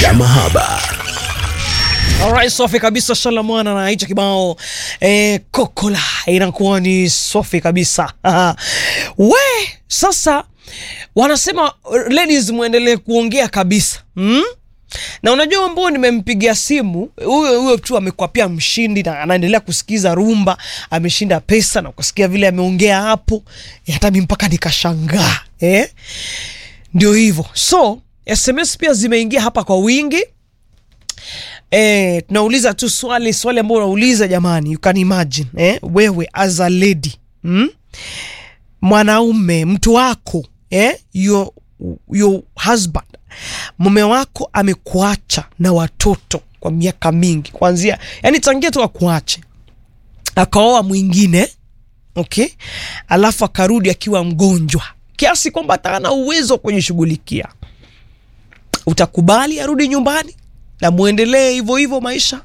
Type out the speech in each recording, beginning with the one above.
ya mahaba. Alright, safi kabisa Shalamwana na hicho kibao eh, kokola inakuwa ni safi kabisa we sasa wanasema ladies muendelee kuongea kabisa hmm? na unajua ambao nimempigia simu huyo huyo tu amekuwa pia mshindi na anaendelea kusikiza rumba ameshinda pesa na kusikia vile ameongea hapo eh, hata mi mpaka nikashangaa eh? ndio hivyo so sms pia zimeingia hapa kwa wingi Eh, tunauliza tu swali swali ambao unauliza jamani, you can imagine eh, wewe as a lady mm? mwanaume mtu wako eh, your, your husband mume wako amekuacha na watoto kwa miaka mingi kuanzia yani tangia tu akuache akaoa mwingine okay, alafu akarudi akiwa mgonjwa kiasi kwamba hata hana uwezo wa kujishughulikia, utakubali arudi nyumbani na muendelee hivyo hivyo maisha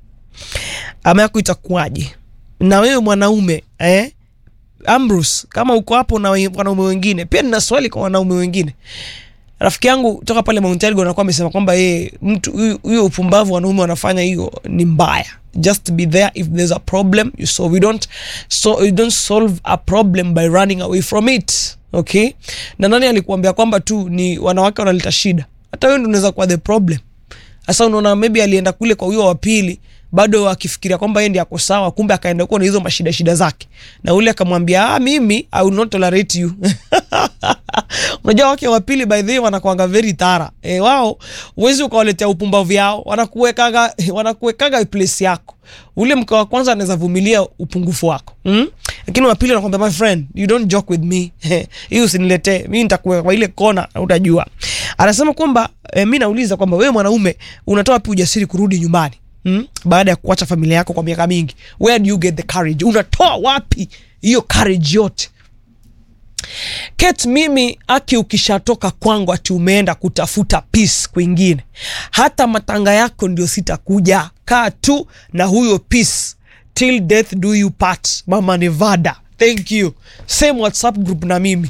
ama yako itakuwaje? Na wewe mwanaume eh? Ambrose, kama uko hapo na we- wanaume wengine, pia nina swali kwa wanaume wengine. Rafiki yangu toka pale Mount Elgon anakuwa amesema kwamba yeye mtu huyu- huyo upumbavu wanaume wanafanya hiyo ni mbaya. Just be there if there's a problem you solve. We don't so you don't solve a problem by running away from it. Okay? Na nani alikuambia kwamba tu ni wanawake wanaleta shida? Hata wewe ndio unaweza kuwa the problem. Sasa unaona maybe alienda kule kwa huyo wa pili bado akifikiria kwamba yeye ndiye ako sawa, kumbe akaenda huko na hizo mashida shida zake, na ule akamwambia ah, mimi I will not tolerate you. Unajua wake wa pili by the way wanakuanga very thara e, wao uwezi ukawaletea upumbavu yao, wanakuwekaga wanakuwekaga place yako. Ule mke wa kwanza anaweza vumilia upungufu wako mm? Lakini wa pili anakwambia my friend you don't joke with me hii usiniletee mimi, nitakuweka kwa ile kona na utajua. Anasema kwamba eh, mi nauliza kwamba wewe mwanaume unatoa wapi ujasiri kurudi nyumbani mm? baada ya kuacha familia yako kwa miaka mingi? Where do you get the courage? Unatoa wapi hiyo courage yote? Kate, mimi aki, ukishatoka kwangu ati umeenda kutafuta peace kwingine, hata matanga yako ndio sitakuja. Kaa tu na huyo peace till death do you part. Mama Nevada, thank you. Same WhatsApp group na mimi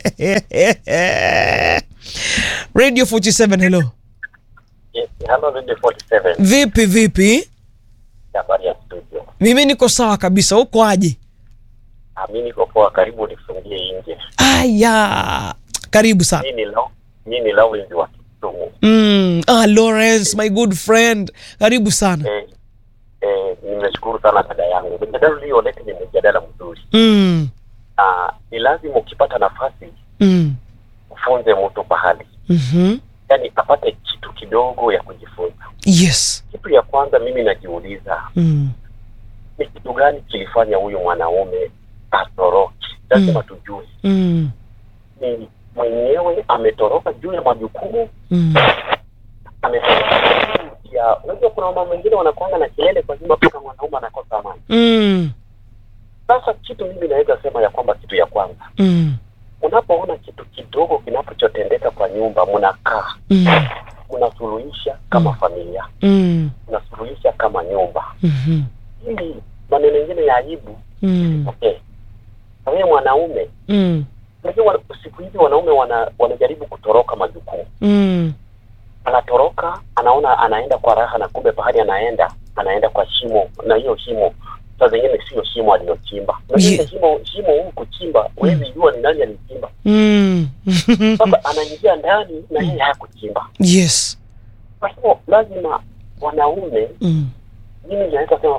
Radio 47, hello. Yes, hello Radio 47. Vipi vipi? Habari ya studio. Mimi niko sawa kabisa, uko aje? Ah, mimi niko poa, karibu nifungie nje. Aya, karibu sana. Mimi ni Lau, mimi ni Lawrence wa Kisumu. Mm, ah, Lawrence, my good friend, karibu sana. Eh, eh, nimeshukuru sana dada yangu. Mjadala ulioleta ni mjadala mzuri. Mm, Ah, ni lazima ukipata nafasi mm, ufunze mtu pahali, mhm. yaani apate kitu kidogo ya kujifunza. Yes. Kitu ya kwanza mimi najiuliza Mm, ni kitu gani kilifanya huyu mwanaume atoroke? Lazima tujue mm, ni mwenyewe ametoroka juu ya majukumu mm, amefanya ya unajua kuna mama wengine wanakwanga na kelele kwa nyumba mpaka mwanaume anakosa amani. mm, Sasa kitu mimi naweza sema ya kwamba kitu ya kwanza, mm, unapoona kitu kidogo kinapotendeka kwa nyumba, mnakaa mm, mnasuluhisha kama familia, mm, mnasuluhisha kama nyumba, mhm, ili maneno mengine ya aibu mm, okay. Na wewe mwanaume, mm, unajua wana- siku hizi wanaume wana, wanajaribu kutoroka majukumu mm, anatoroka anaona anaenda kwa raha na kumbe pahali anaenda anaenda kwa shimo na hiyo shimo saa zingine sio shimo aliyochimba Unajua Ye- ile shimo shimo huu kuchimba huwezi jua ni nani alichimba mm. sasa anaingia ndani na yeye hakuchimba Yes. kwa hivyo lazima wanaume Mm, mimi naweza sema